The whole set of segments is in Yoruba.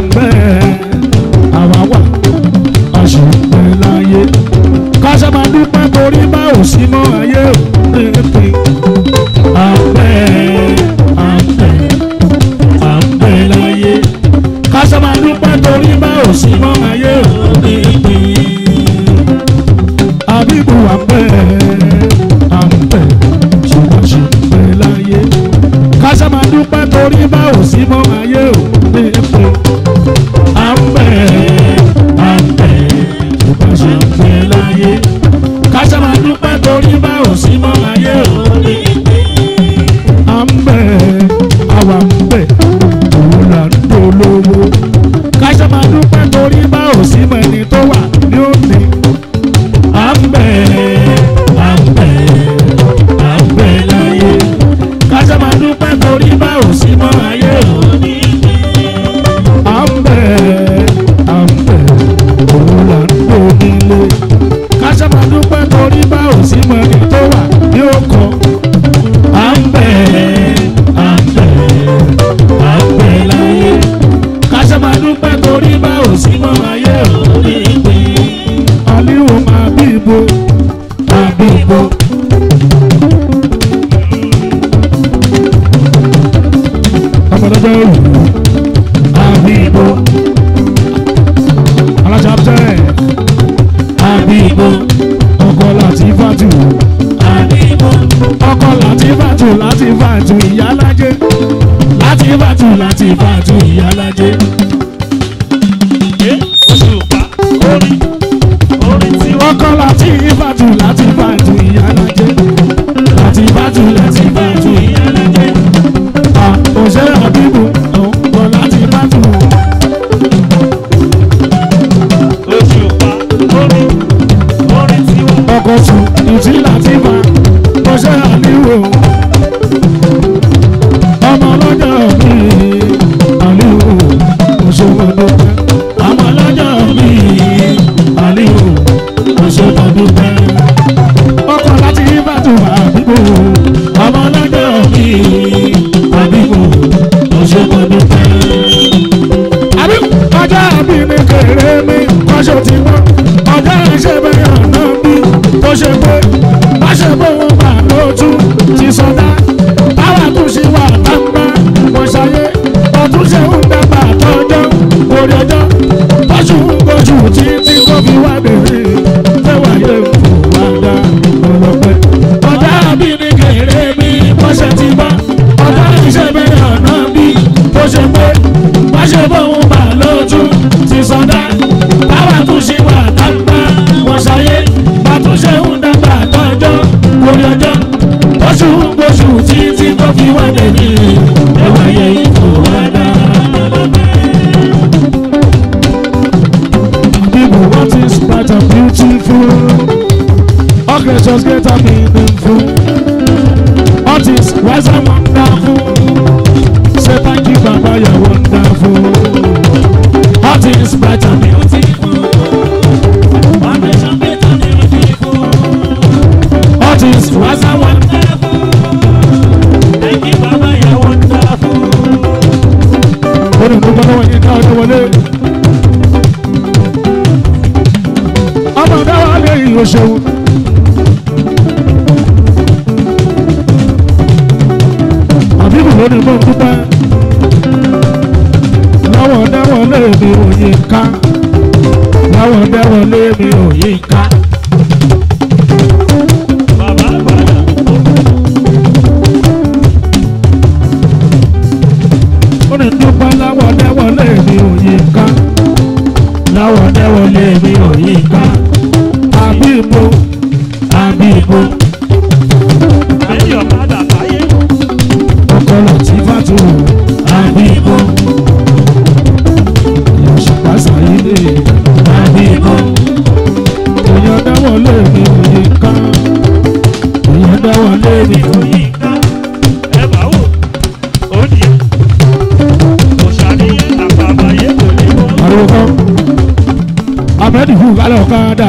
bẹ́ẹ̀ àwa wà a sì ń bẹ láyé kásá máa dúpẹ́ torí bá ò sí mọ́ ayé ò pépè à ń bẹ à ń bẹ à ń bẹ láyé kásá máa dúpẹ́ torí bá ò sí mọ́ ayé ò pépè àbíkú à ń bẹ à ń bẹ ṣùgbọ́n ṣì ń bẹ láyé kásá máa dúpẹ́ torí bá ò sí mọ́ ayé ò pépè à ń bẹ à ń bẹ ṣùgbọ́n ṣì ń bẹ láyé kásá máa dúpẹ́ torí bá ò sí mọ́ ayé ò pépè à ń bẹ àwa ń bẹ òun là ń dolówó kásá máa dúpẹ́ torí bá ò sí mọ́ ẹni tó wà ní òní à ń bẹ à ń bẹ à ń bẹ láyé kásá máa dúpẹ́ torí bá ò sí mọ́ ayé òní à ń bẹ à ń bẹ òun là ń donílé kásá máa dúpẹ́ torí bá ò sí mọ́ ẹni tó wà ní òkọ à ń bẹ à ń bẹ à ń bẹ láyé kásá máa dúpẹ́ torí bá ò sí mọ́ ayé òní pé aliwo máa bí ibo máa bí ibo. ọmọdé òwú máa bí ibo. alájà tẹ́ àbí ibo ọkọ láti fàtú àbí ibo ọkọ láti fàtú láti fàtú ìyálájẹ láti fàtú láti fàtú ìyálájẹ. Òṣùpá orin orin tí wọ́n ọkọ láti fàtú láti fàtú ìyálájẹ láti fàtú láti fàtú ìyálájẹ. àkọsẹ́ àbíbù ọkọ láti fàtú. Òṣùpá orin orin tí wọ́n ọkọ̀ tù ìtì láti fà ọṣẹ́ àníwò. ọmọ ọlọ́jọ́ mi àníwò òṣèwọ̀dọ̀pẹ́. ọmọ ọlọ́jọ́ mi àníwò òṣèwọ̀dọ̀pẹ́. ọkọ̀ láti ìbàdù àbíkò ọmọ ọlọ́jọ́ mi àbíkò òṣèwọ̀dọ̀pẹ́. àbí ọjọ́ àbí mi kéré mi kọ́ṣọ́ ti wọ́n ọjọ́ ìṣe bẹ́ẹ̀ ọ̀nà bí tó ṣe pé má ṣe pé wọ́n gbà lójú ti sọdá táwa tún ṣe wà gbangba wọ́n ṣayé ọdún ṣe ń dàgbà tọ́jọ́ orí ọjọ́ tọ́jú ń gbójú títí tó fi wá bèrè fẹ́wà yẹ kó wá dá ọlọ́pẹ́. ọjọ́ àbí mi kéré mi kọ́ṣẹ́ ti bá ọjọ́ ìṣe bẹ́ẹ̀ ọ̀nà bí tó ṣe pé má ṣe pé wọ́n gbà lójú ti sọdá táwa tún ṣe wà gbangba wọ́n ṣayé àtúnṣe ń dàgbà tọ́jọ́ orí ọjọ́ oṣù oṣù títí tó fi wá dèbí ẹwà yẹ ipò wá dá. People what is bright and beautiful All creatures get a meaningful What is wise and wonderful Say thank you Baba you're wonderful What is bright and beautiful foundation better than people. What is wise and wonderful Wonderful. Thank you, Baba, you're wonderful. olùdókòwò lọ́wọ́ yín ká ọjọ́ wọlé. ọmọ dáwà lè yí o ṣeun. àbíkù lónìí mọ̀ dúpẹ́. láwọn dáwọ̀ lé mi ò yí ká. láwọn dáwọ̀ lé mi ò yí ká. Bàbá àgbàlá. ó ní dúpẹ́ láwọn dáwọ̀ lé mi ò yí ká. láwọn dáwọ̀ lé mi ò yí ká. àbíbo àbíbo. Lẹ́yìn ọ̀kadà táyé. ọkọ láti fàtó àbíkó ìyọ̀ṣùpá sàyídé àbíkó èèyàn dáwọ́ lé mi òye ká èèyàn dáwọ́ lé mi òye Yínká. Ẹ bá wò. Ó ní ẹ̀. Kò ṣàníyàn àpàbàyé kò lè wọ́. àròkọ amẹ́dìfù kálẹ̀ ọ̀kadà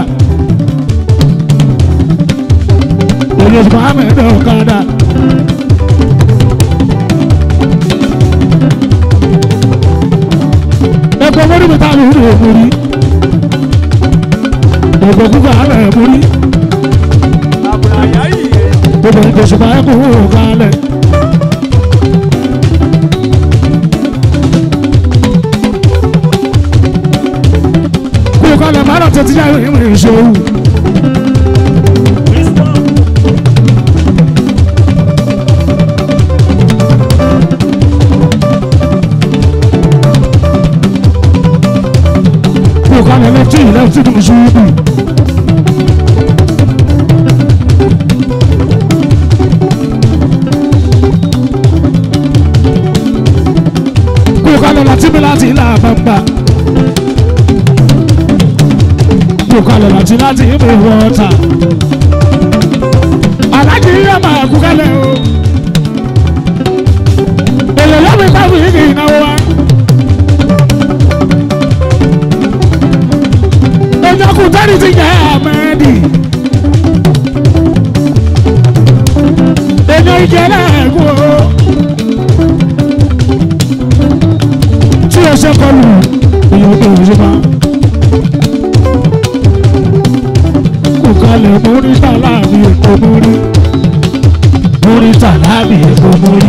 èyí oṣù mohammed ọ̀kadà. ẹkú kalẹ̀. kú kalẹ̀ má lọ tètè yá ìrìn ìṣòwò. Wisdom. kú kalẹ̀ lẹ́tí lẹ́tí tó ṣubú. kú kalẹ̀ láti mi láti ilà bàbà. kú kalẹ̀ láti láti mi wọ́ta. alájí yẹ máa kú kalẹ̀ o. èlò lọ́mí pàbí kì í náwó wa. ọjọ́ kù tẹ́lẹ̀ ti jẹ́ àmẹ́ẹ̀dì. èèyàn ìjẹ́lẹ̀ ẹ̀kú o. tí o ṣe kọlù èèyàn tó o ṣe máa. kò kalẹ̀ mórí tàlábì èkó mórí. mórí tàlábì èkó mórí.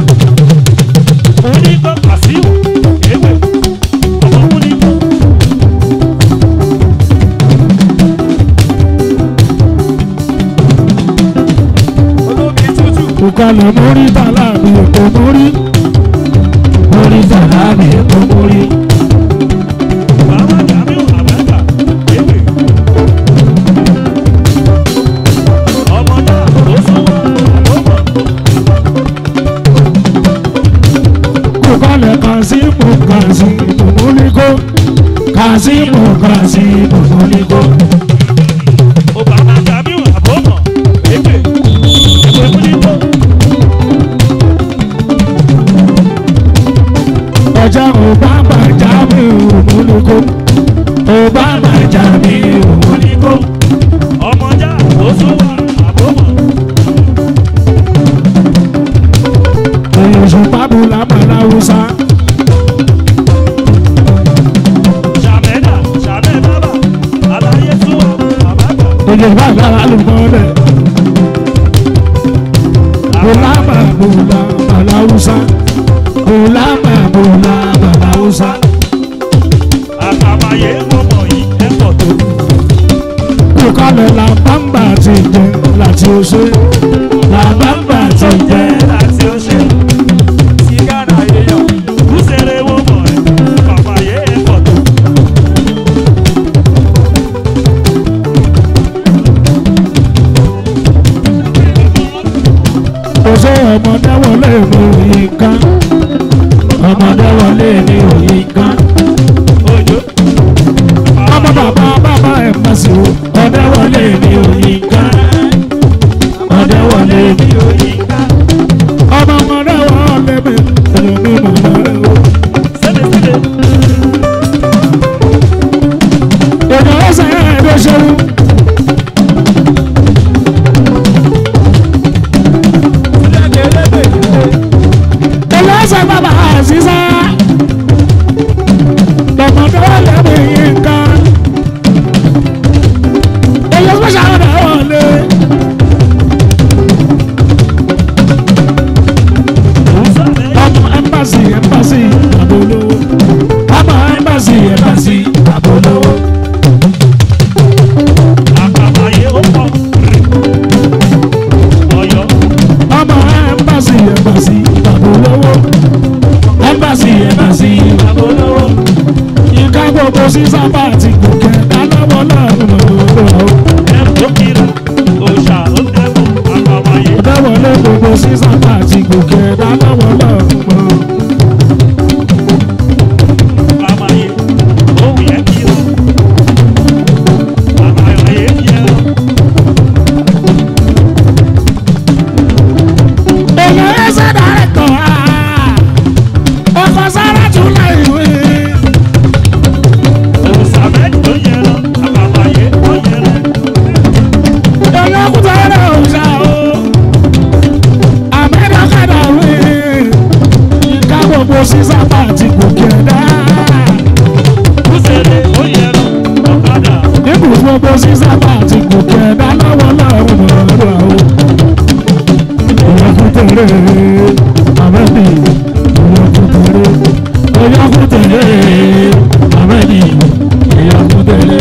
Onígbọ́ Kàsíù. Ewé. Ọmọ Múnígbọ́. Olómi tútù. kò kalẹ̀ mórí tàlábì èkó mórí. mórí tàlábì èkó mórí. Bàbá Jamiu Àbẹ́ta. Ewé. Ọmọ náà tó sọ́wọ́ àbọ̀bọ̀. kukale kazimu kazimu muliko kazimu kazimu muliko Obama Jamiu Àbọ̀bọ̀. Ewé. Ewé Múnígbọ́. ọjà obama jamiu muliko obama jamiu muliko Ọmọjà tó sọ́wọ́ àbọ̀bọ̀. oyosu pabula malawusa Ṣàmẹ́dà Ṣàmẹ́dàbà. Aláyé túwọ̀ Àbágbà. oyosu pabula alumọlẹ bulama bula malawusa bulama bula malawusa Àkàbàyé mọ̀mọ́ yìí ẹ̀pọ̀ tó. kukale la bamba ti jẹ láti ose la bamba ti jẹ. láti ọṣẹ. Sìgárà èèyàn. Kúsẹ̀rẹ̀ wo mọ̀ ẹ́? Kàbàyé ẹ̀pọ̀ tó. Oṣó ọmọdé wọlé mi òyìn kan. Ọmọdé wọlé mi òyìn kan. Òjò. Ọmọ bàbá bàbá ẹ̀ má sí o. Ọdẹ wọlé mi òyìn kan. Ọdẹ wọlé mi. òyìn ká. Ọmọ ọmọdé wọlé mi. Ẹ̀rọ mi màmá rẹ̀ o. Sẹ́lẹ̀sẹ́lẹ̀. Èdè ọ̀sẹ̀ ẹ̀dẹ̀ ṣerú. Èdè ọ̀sẹ̀ bàbá àṣìṣe. Ọmọdé wọlé mi òyìn kan. Èdè ọ̀sẹ̀ ọ̀dẹ̀ wọlé. Òsàlẹ̀. ọmọ ẹmbàsì ẹmbàsì àbólówó ọmọ ẹmbàsì ẹmbàsì àbólówó Àkàbàyé ó pọ̀. Ọ̀yọ́. ọmọ ẹmbàsì ẹmbàsì àbólówó ẹmbàsì ẹmbàsì àbólówó ìka gbogbo sísábà àti gòkè dánáwó lọ́rùn lọ́wọ́ Ẹ̀m tó kíra. Òòṣà ó dẹ́kun. Àkàbàyé. ọ̀dẹ́wọlé gbogbo sísábà àti gòkè dánáwó lọ́rùn lọ́wọ́ Àkàbàyé. Òun yẹ kíra. Àkàbàyé yẹ ọ́. èèyàn ẹsẹ̀ dàrẹ́tọ̀ ọkọ̀ sára tún láì wí. Òsàlẹ̀ tó yẹ ọ́. Àkàbàyé tó yẹ ọ́. èèyàn kúta ẹ̀rọ òòṣà o àmẹ́dàkadà wí. àmẹ́bí èèyàn kútere èèyàn kútere àmẹ́bí èèyàn kútere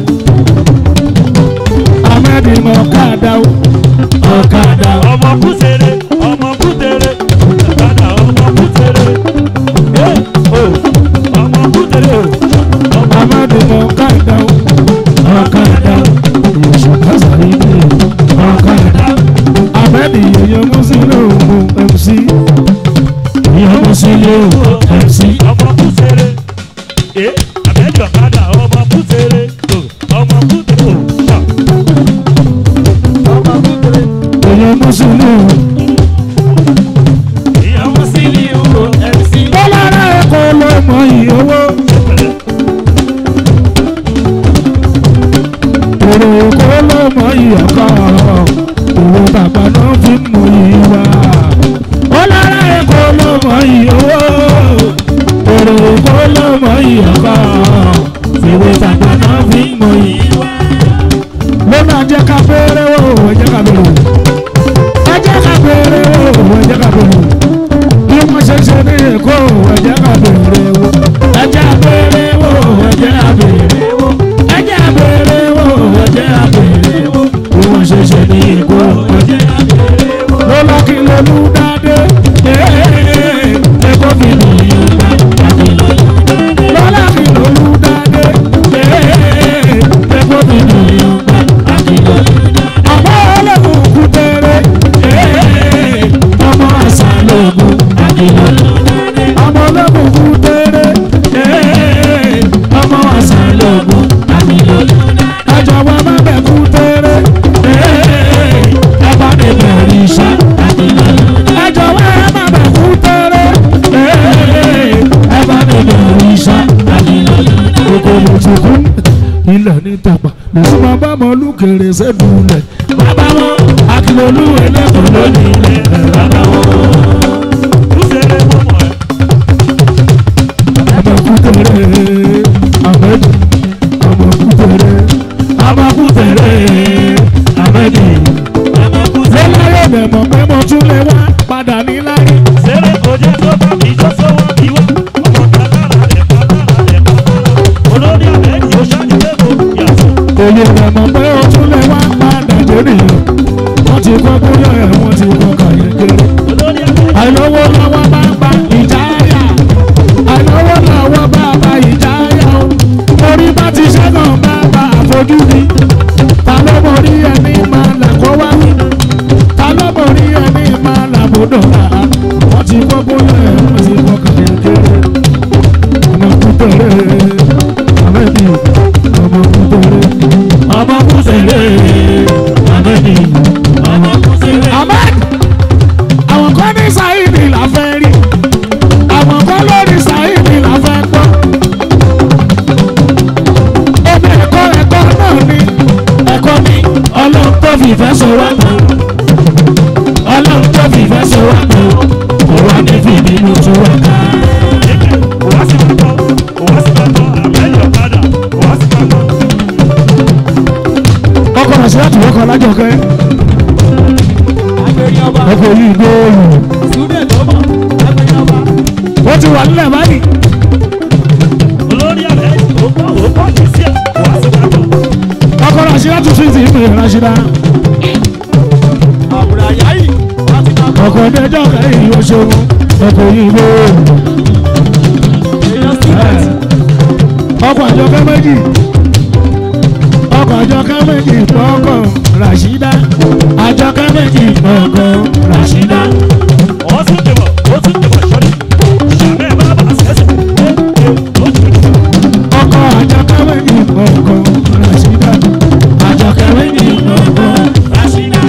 àmẹ́bí mọ ọ̀kadà o ọ̀kadà o. ọmọ kútere ọmọ kútere ọ̀kadà ọmọ kútere ẹ o ọmọ kútere o ọmọ Amadu ọ̀kadà o ọ̀kadà o èso kásáré dé ọ̀kadà àmẹ́bí èèyàn mùsùlùmí òun MC èèyàn mùsùlùmí òun MC. ọmọ kútere ẹ àbẹ́jọ ọ̀kadà ọmọ kútere o ọmọ kútere o ṣá ọmọ kútere èèyàn mùsùlùmí ìyàwó sílí o MC bọ́lára ẹ̀kọ́ ló mọ iye owó èrò èkó ló mọ iye ọkọ owó bàbá náà fi mú ìwà bọ́lára ẹ̀kọ́ ló mọ iye owó èrò èkó ló mọ iye ọkọ owó bàbá náà fi mú ìwà ló máa jẹ́ ká fẹ́rẹ́ wò ó jẹ́ ká bẹ̀rù ẹ jẹ́ ká fẹ́rẹ́ wò ó jẹ́ ká bẹ̀rù bí wọ́n ṣe ṣe ní èkó ẹ̀jẹ̀ ká béèrè wo ẹ̀jẹ̀ abèrè wo ẹ̀jẹ̀ abèrè wo ẹ̀jẹ̀ abèrè wo ẹ̀jẹ̀ abèrè wo bí wọ́n ṣe ṣe ní èkó ẹ̀jẹ̀ abèrè wo. lọ́lá kí lolú dáadé ẹ̀kọ́ fi lù yín gbà àti lọ́lá. lọ́lá kí lolú dáadé ẹ̀kọ́ fi lù yín gbà àti lọ́lá. ọmọ ọlọ́run kú tẹ́rẹ́ ọmọ àṣà lóògùn ọmọ ológun kú tẹ́rẹ́ ọmọ àṣà lóògùn ẹjọ́ wa má bẹ̀ kú tẹ́rẹ́ ẹ bá mi bẹ̀rẹ̀ iṣẹ́ ẹjọ́ wa má bẹ̀ kú tẹ́rẹ́ ẹ bá mi bẹ̀rẹ̀ iṣẹ́ kòkòrò tìkú ilẹ̀ ní tàpá lèṣu máa bá mọ olùkèrè sẹ́dùnlẹ̀ bàbá wọn akílolú ẹlẹ́kọ̀ọ́ lónìí ilẹ̀ bàbá wọn. kútere mọ́mọ́ ẹ Amakutere, Amedi, Amakutere, Amakutere, Amedi. Lọ́láyọ̀ bẹ̀ mọ̀ pé mo tún lè wá padà ní láyé. sẹ́rẹ̀ kò jẹ́ tó bá kì í tó sọ́wọ́ kì í wá ọmọ kàkàrà rẹ̀ kàkàrà rẹ̀ kàkàrà olórí àbẹ́ẹ̀dì ó ṣáájú lẹ́kọ̀ọ́ yàtọ̀ Òye bẹ̀ mọ̀ pé o tún lè wá padà jẹ́rìyàn. Wọ́n ti kọ́ bóyá ẹ̀ wọ́n ti kọ́ kàyékéré. olórí àbẹ́ẹ̀dì Àìlówó lọ́wọ́ bá gba ìjáyà. Àìlówó lọ́wọ́ bá gba ìjáyà o. Orí bá ti ṣẹ́gun bá gba àfojúdi. Ta ló mọ rí ẹni máa là kó wá wí? Ta ló mọ rí ẹni máa là bódò rà? Wọ́n ti kọ́ bóyá ẹ̀ wọ́n ti kọ́ kàyékéré. Ọmọ kútẹ̀rẹ̀, àmẹ́bí, ọmọ kútẹ̀rẹ̀, ọmọ kútẹ̀rẹ̀, àmẹ́bí, ọmọ kútẹ̀rẹ̀. Ahmed! àwọn kan ní sáyidì la fẹ́ rí àwọn kan lórí sáyidì la fẹ́ gbọ́. omi ẹ̀kọ́ ẹ̀kọ́ náà ni ẹ̀kọ́ ni ọlọ́run tó fi ìfẹ́ so wá pọ̀ ọlọ́run tó fi ìfẹ́ so wá pọ̀ kò wá ní fìbínú tó wá ká. ẹ̀kẹ́ òwá sí pàtó òwá sí pàtó àbẹ́ẹ̀dì ọ̀kadà òwá sí pàtó ọkọ̀ rẹ̀ sí láti wọ́kọ̀ lájọkẹ́ ọkọ̀ yìí gbóòlù ó ti wà nílẹ̀ báyìí olórí àbẹ́ẹ̀dì ó bá ó bá kì í sí ẹ̀ òwá sí pàtó ọkọ̀ rẹ̀ sí láti fi ti ìpè ránṣẹ́dá ọkọ̀ ẹ̀dẹ́jọ́ kẹ́yìn yóò ṣeun ọkọ̀ yìí gbóòlù. ọkọ̀ àjọkẹ́ méjì ọkọ̀ àjọkẹ́ méjì pọ̀ọ̀kọ̀ ràṣídá àjọkẹ́ méjì pọ̀ọ̀kọ̀ ràṣídá ó tún dìbò ó tún dìbò sọ́rí ṣàmẹ́ bá bá sẹ́sẹ̀ ẹ̀ ẹ̀ ó tún dìbò ọkọ̀ àjọkẹ́ méjì pọ̀ọ̀kọ̀ ràṣídá àjọkẹ́ méjì pọ̀ọ̀kọ̀ ràṣídá.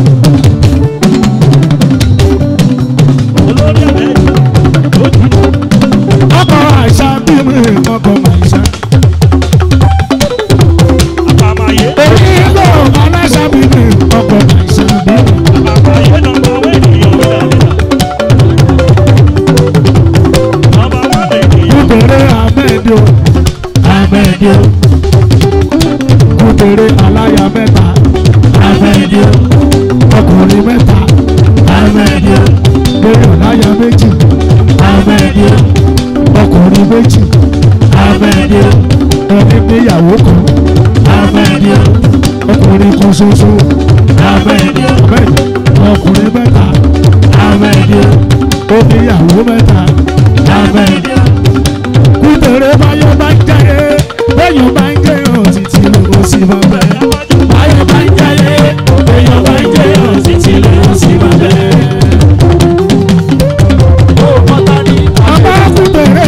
olórí àbẹ́ẹ̀dì ó tún dìbò ọkọ̀ àìsà bí mi ọkọ̀ àìsà. àpàmàyé orí ìlú aláṣà bí mi ọkọ̀ àìsà bí mi. àpàmàyé nọmba wẹ́ẹ̀dì yóò dá nọmba wẹ́ẹ̀dì ènìyàn kúkèrè amẹ́díò amẹ́díò kúkèrè aláya mẹ́ta amẹ́díò ọkùnrin mẹ́ta amẹ́díò ẹni níyàwó kan Amẹ́ni o. ọkùnrin kan ṣoṣo Amẹ́ni o. bẹ́ẹ̀ ọkùnrin mẹ́ta Amẹ́ni o. ó níyàwó mẹ́ta Amẹ́ni o. kúndèrè báyọ̀ bá ń jẹ́yẹ bẹ́yọ̀ bá ń jẹ́yọ̀ títí ló sì máa bẹ̀. Báyọ̀ bá ń jayé, èèyàn bá ń jẹyọ̀ títí lè ó sì máa bẹ̀. Ó mọ́ta ní ọmọ kúndèrè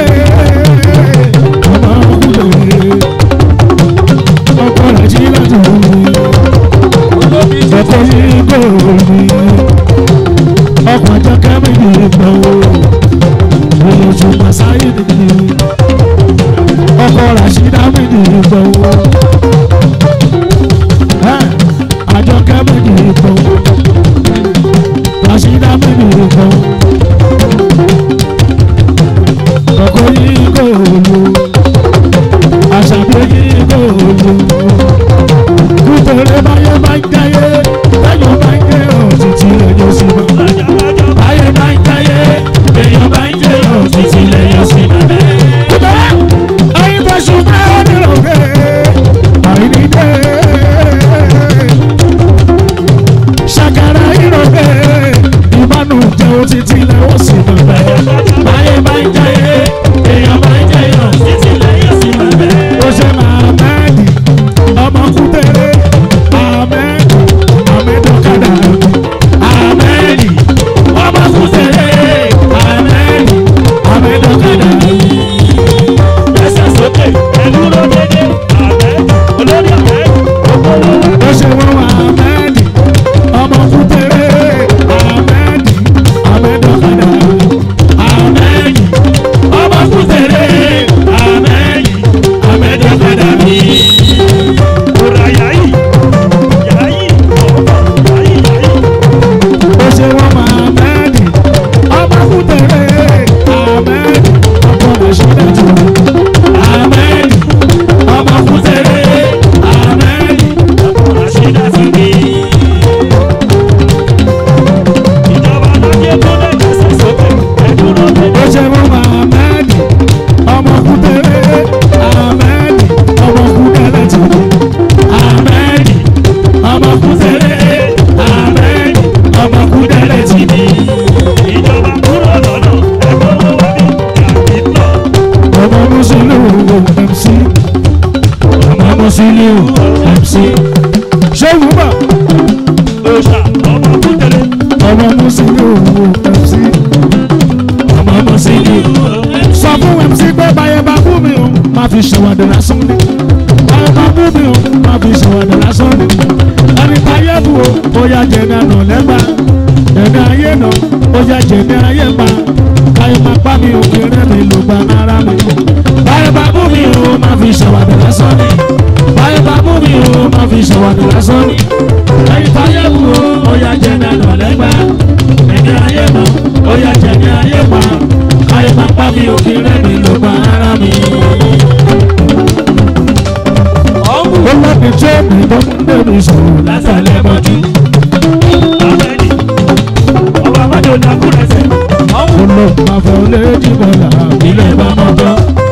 ọmọ kúndèrè ọkọ rẹ̀ jí lọ́dún olómi ọkọ yìí kò rí ọkọ àjọkẹ́ mi ní ìgbà wo olójú pàṣáyé nìyí ọkọ ràṣídá mi ní ìgbà wo àjọkẹ́ mi ní ìgbà wo ràṣídá mi ní ìgbà wo ọkọ yìí kò lò àṣàbí yìí kò lò kútẹ̀rẹ̀ báyẹ̀ máa ń jáyé báyọ̀ máa ń jẹ́ òtítì ẹ̀yọ́ sí ma. lájàmájọ́. báyẹ̀ máa ń jáyé Èèyàn bá ń jẹyọ̀ títí lè ó sì máa bẹ̀. kútẹ̀rẹ̀ ayé bá ṣùgbọ́n ó nílò rẹ̀ àìní dé. ṣàkàrà ìrọ̀ rẹ̀ ìbánu jẹ́ òtítì ẹ̀yọ́ sí ma. Báyẹ̀ bá ń jayé, èèyàn bá ń jẹyọ̀ títí lè ó sì máa bẹ̀. ó ṣe máa mẹ́ẹ̀dì ọmọ kútẹ̀rẹ̀ àmẹ́ẹ̀dì àmẹ́dọ̀kadà àmẹ́ẹ̀dì ọmọ kútẹ̀rẹ̀ àmẹ́ẹ̀dì àmẹ́dọ̀kadà. Ẹsẹ̀ sókè, ẹ̀dúró dédé, àbẹ́, olórí àbẹ́, ògbólógbò. ó ṣe wọ́n wá àmẹ́ẹ̀dì ọmọ kútẹ̀rẹ̀ àmẹ́ẹ̀dì àmẹ́dọ̀kadà àmẹ́ẹ̀dì ọmọ kútẹ̀rẹ̀ àmẹ́ẹ̀dì àmẹ́dọ̀kadà mi. Òrà yáyì, yáyì, ọ̀pọ̀, yáyì, yáyì. ó ṣe wọ́n máa mẹ́ẹ̀dì ọmọ kútẹ̀rẹ̀ àmẹ́ẹ̀dì ọkọ rẹ̀ ṣe dájú àmẹ́ẹ̀dì ọmọ kútẹ̀rẹ̀ àmẹ́ẹ̀dì Rashida ti ní. Ìjọba lọ́jẹ́ tó lè gbèsè sókè, ẹ̀dúró dédé. ó ṣe wọ́n máa mẹ́ẹ̀dì ọmọ kútẹ̀rẹ̀ àmẹ́ẹ̀dì ọmọ kútẹ̀rẹ̀ ti ní àmẹ́ẹ̀dì ọmọ kútẹ̀rẹ̀ àmẹ́ẹ̀dì ọmọ kútẹ̀rẹ̀ ti ní Ìjọba kúrò lọ́nà, ẹ̀gbọ́n ló wá bí, yàtí lọ. ọmọ mùsùlùmí MC ọmọ mùsùlùmí MC ṣé wùmọ̀. Òòṣà, ọmọ kútẹ̀lẹ̀, ọmọ mùsùlùmí MC ọmọ mùsùlùmí sọ fún MC pé báyẹ̀ bá bú mi o máa fi ṣèwádìí lásán ni báyẹ̀ bá bú mi o máa fi ṣèwádìí lásán ni ẹni táyé bù o ó yá jẹ̀mí àná lẹ́gbàá ẹ̀mí ayé nà ó yá jẹ̀mí ayé pa káyọ̀ máa pa mi o kéré mi ló gba náírà mi báyẹ̀ bá bú mi o máa fi ṣèwádìí lásán ni báyẹ̀ bá bú mi o máa fi ṣèwádìí lásán ni ẹni táyé bù o ó yá jẹ̀mí àná lẹ́gbàá ẹ̀mí ayé nà ó yá jẹ̀mí ayé pa káyọ̀ máa pa mi o kéré mi ló gba náírà mi. ó lọ́bi tí èmi tó ń bẹ̀rù sọ̀rọ̀ látàlẹ́ mọ́jú. àbẹ́ni. Ọba Amájọ Dàkúrẹ́sẹ̀, ó lọ máa fọ léjì bọ́lá ilé bá mọ́ tán.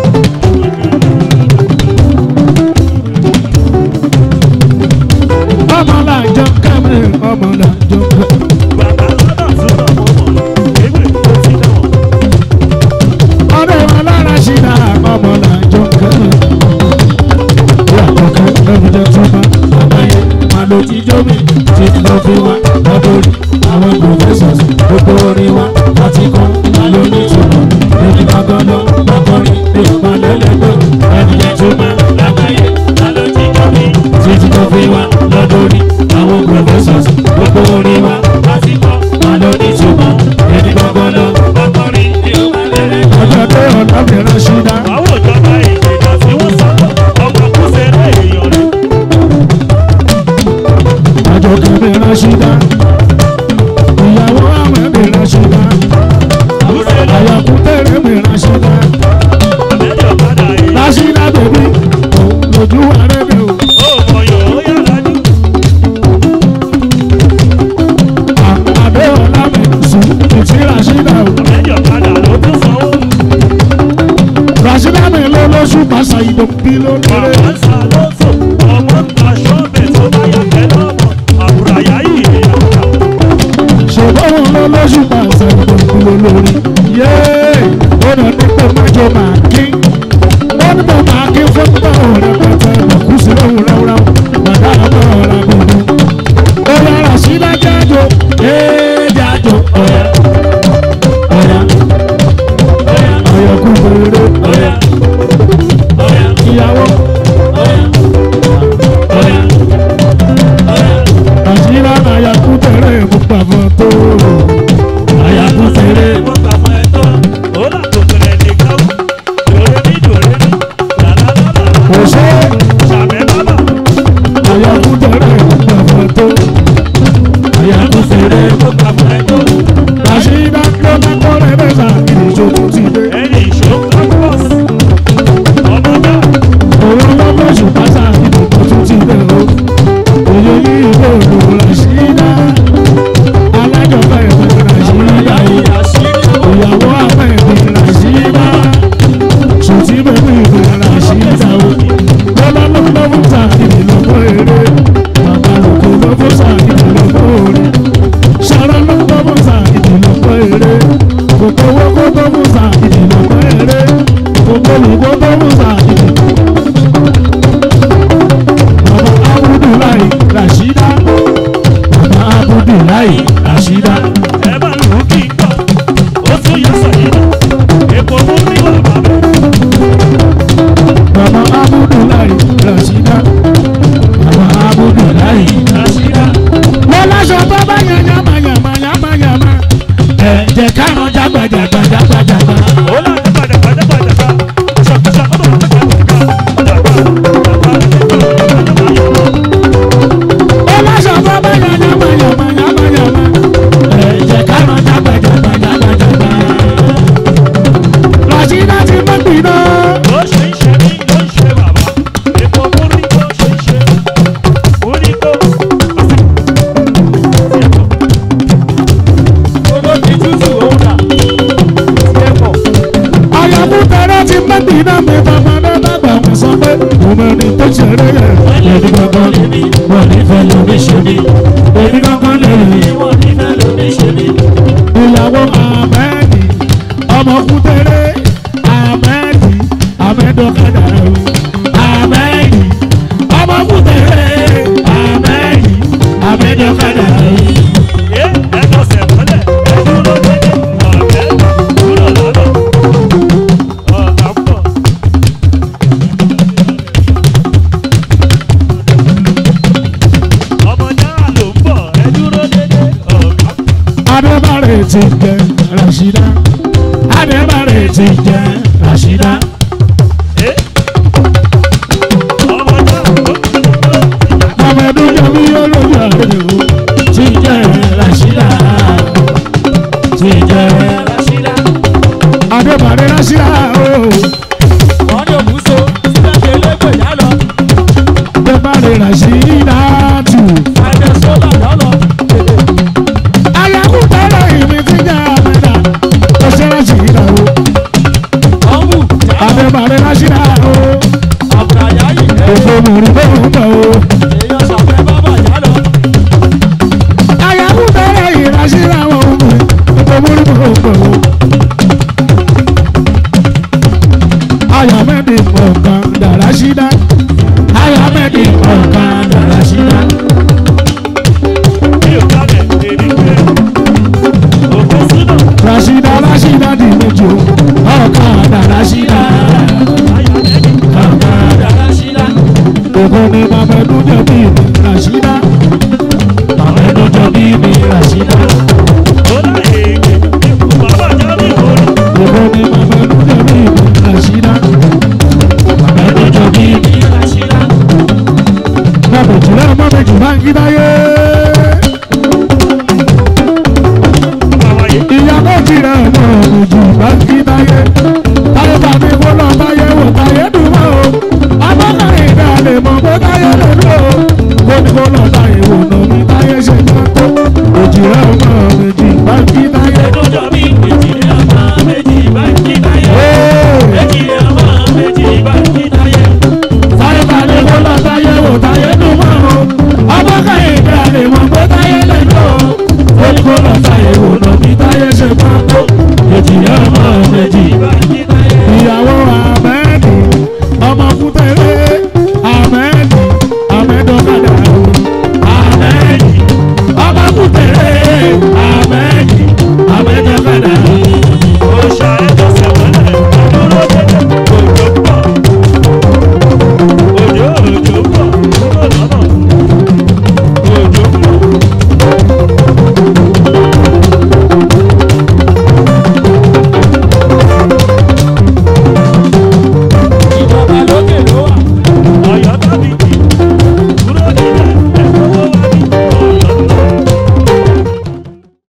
ọmọ làjọ kẹ́mi ọmọ làjọ kẹ́mi. bàbá lọ́nà súnà mọ́mọ́, ewé ó ti dáwọ̀. ọdẹ wọn lára sí náà ọmọ làjọ kẹ́mi. ìyá kọ̀ọ̀kan lọ́bi jẹ́ túmọ̀ àbáyé máa lo jíjọ́ mi tí lọ́ fi wá lọ́dọ̀rí àwọn professors gbogbo orin wa láti kọ́ máa lo nítumọ̀ èmi gbọ́ngàn lọ lọ́kọ́rin ní ìpàlẹ́lẹ́gbẹ́ ẹni jẹ́ túmọ̀ Lágbàáyé, ta ló ti jọ mí? títí tó fi wá lọ́dọ̀rí àwọn professors gbogbo orin wa Láti kọ́, máa lo nítumọ̀ èmi gbọ́ngàn lọ. ọkọrin ni ó máa lẹ́lẹ́. ọjọ́ tó ọ̀nà mìíràn ṣí náà. Àwọn ìjọba ìjìnà tí wọ́n sọ̀rọ̀, ọmọ kúṣẹ́rẹ́ èèyàn rẹ̀. àjọkẹ́ mi ránṣídá ìyàwó àwọn mi ránṣídá Kúṣẹ́rẹ́ àyàkútẹ̀rẹ̀ mi ránṣídá àbẹ́jọ padà yìí. ránṣídá bèbí òun lójú àrẹ́bẹ̀ o Ó mọyọ̀ ó yára jù. àdé ọ̀la mi sùn ìtì ránṣídá o Àbẹ́jọ padà ló tún sanwó. lóṣù pàṣẹ ìdòbí lónìí. Bàbá Sàlóso, ọmọ ń ta ṣọ́ọ̀bẹ̀ tó bá yà fẹ́ lọ́mọ. Àbúráyá yìí ìyàwó. ṣùgbọ́n wọn lọ lóṣù pàṣẹ ìdòbí lórí. yéé ó nà ní pé májò máa kí. ó ní bọ̀ máa kí fún báwo rẹpẹtẹ lọ́kù sí lóhùn ráúráú. bàbá àbọ̀ ọ̀rọ̀ gbogbo. ó yára sí lájájò. yéé jájò ọ̀yà ọ̀yà ọ̀yà kú fèrè. Ọ̀yá, ọ̀yá, ìyàwó ọ̀yá, ọ̀yá, ọ̀yá. àṣírà àyàkú tẹ̀lé mú pàmò tó. àyàkú tẹ̀lé. Wọ́n gbà fún ẹ tán. Ó là tó bẹ̀rẹ̀ nìkan. Dòrè ní dòrè ní. Làlálàlà. kò ṣe Ṣàmẹ́ bábà. àyàkú tẹ̀lé mú pàmò tó. àyàkú tẹ̀lé. Wọ́n gbà fún ẹ tán. àṣírà ló má kọ́lé mẹ́ta ìdíjọ́ tó ti dé. Ẹni ìṣó campus. Ọmọ náà. òun lọ́gbọ́n ṣùgbọ́n sáà ìdíjọ́ tó ti dé o. òye yìí kò lò àṣírà. alájọba ìwé àṣírà yìí. ìyàwó àmọ́ ìwé àṣírà. sùtì bẹ́ẹ̀ ìwé àṣírà o. lọ́lọ́lọ́ lọ́wọ́ sáà ìdílọ́gbọ́ eré. bàbá lòkè lọ́wọ́ sáà ìdílọ́gbọ́ orí. sara ló lọ́wọ́ sáà ìdílọ́gbọ́ eré. kòkó owó kó lọ́wọ́ sáà ìdílọ́gbọ́ eré. kòkó olùkó lọ́wọ́ sáà ìdílọ́gbọ́ Bàbá Abudulayi Rashida. Bàbá Abudulayi Rashida. Ẹ bá lù ú kí n gbọ́. Ó tún yọ sọ̀yìn náà. Èpo mú ní bàbá mi. Bàbá Abudulayi Rashida. Bàbá Abudulayi Rashida. Wọ́n láṣọ tó bá yan yàmà yàmà yàmà yàmà. Ẹ jẹ́ káwọn jágbàjàgbà jágbàjàgbà. Ó là ní gbàdàgbàdàgbàdàgbà. Ṣàkóso ọmọ mi gbàdàgbà. Wọ́n láṣọ tó bá yan yàmà yàmà yàmà yàmà. Ẹ jẹ́ káwọn jágbàjàgbà jágbàjàgbà. Rashida ti mọ́ gbìnà. Bó ṣe ń ṣe mí ló ń ṣe bàbá. Èpo mú rí bó ṣe ń ṣe. Ó ní kó. Àyàmú tẹ̀lé ti mẹ́bí náà mi bàbá náà dàgbà wọ́n sọ pé òun ẹni tó ṣeré yẹ. Èmi kankan lè mi, wọ́n ní fẹ́ lómi ṣe mí. Èmi kankan lè mi, wọ́n ní fẹ́ lómi ṣe mí. Ìyàwó Ahmedi, ọmọ kútẹ́rẹ́, Ahmedi, Ahmedokada o. Ahmedi, ọmọ kútẹ́rẹ́, Ahmedi, Ahmedokada o. Ẹ ẹ̀dọ̀sẹ̀ mọ́lẹ̀. Ẹ dúró dédé. Ọ̀rẹ́ dúró lọ́dọ̀. Ọ̀gá ń bọ̀. Ọmọ náà ló ń bọ̀. Ẹ dúró dédé. Ọ̀gá ń bọ̀. Adébárè ti jẹ Rashida. Adébárè ti jẹ Rashida. Ẹ. Ọmọ náà ló ń bọ̀. Amadu Jami olóyè àdéhùn ti jẹ Rashida. Ti jẹ Adébárè Rashida o. Adébárè Rashida tù. Ayakú tẹ́lẹ̀ ìmí ti jẹ Amẹ́dà. Ó ṣe Rashida o. Adébárè Rashida o. Òfò mùrí bó ń bọ̀ o. Ayakú tẹ́lẹ̀ ìrashida wọn o. Òfò mùrí bó ń bọ̀ o. Ayọ̀mẹ́bí ọ̀kan dàrá ṣídá. Ayọ̀mẹ́bí ọ̀kan dàrá ṣídá. Mi ò dábẹ̀ èmi pé òkú súnà Rashida Rashida di méjì o. Ọ̀kan dàrá ṣídá. ayọ̀ lẹ́yìn. Ọ̀kan dàrá ṣídá. Òkú ni Mamadu jẹ̀bi ìlú